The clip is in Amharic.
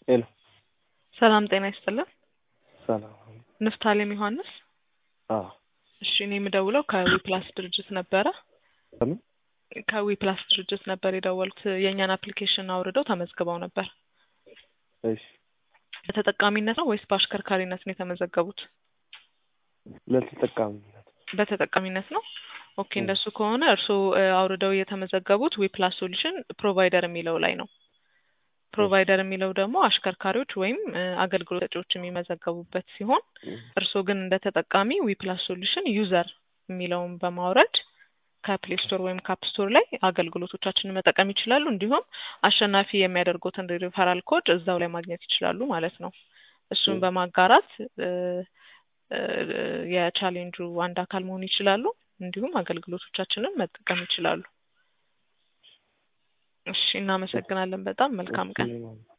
ሄሎ ሰላም ጤና ይስጥልን። ሰላም። ንፍታሌም ዮሐንስ። አዎ እሺ እኔ የምደውለው ከዊፕላስ ድርጅት ነበረ። ከምን? ከዊፕላስ ድርጅት ነበር የደወልኩት። የእኛን አፕሊኬሽን አውርደው ተመዝግበው ነበር። እሺ በተጠቃሚነት ነው ወይስ በአሽከርካሪነት ነው የተመዘገቡት? ለተጠቃሚነት በተጠቃሚነት ነው። ኦኬ ም። እንደሱ ከሆነ እርስዎ እ፣ አውርደው የተመዘገቡት ዊፕላስ ሶሉሽን ፕሮቫይደር የሚለው ላይ ነው። ፕሮቫይደር የሚለው ደግሞ አሽከርካሪዎች ወይም እ፣ አገልግሎት ሰጪዎች የሚመዘገቡበት ሲሆን ም፣ እርስዎ ግን እንደ ተጠቃሚ ዊፕላስ ሶሉሽን ዩዘር የሚለውን በማውረድ ከፕሌይ ስቶር ወይም ካፕ ስቶር ላይ አገልግሎቶቻችንን መጠቀም ይችላሉ። እንዲሁም አሸናፊ የሚያደርጉትን ሪፈራል ኮድ እዛው ላይ ማግኘት ይችላሉ ማለት ነው። እሱን ም። በማጋራት እ፣ እ፣ የቻሌንጁ አንድ አካል መሆን ይችላሉ። እንዲሁም አገልግሎቶቻችንን መጠቀም ይችላሉ። እሺ፣ እናመሰግናለን በጣም መልካም ቀን። እሺ፣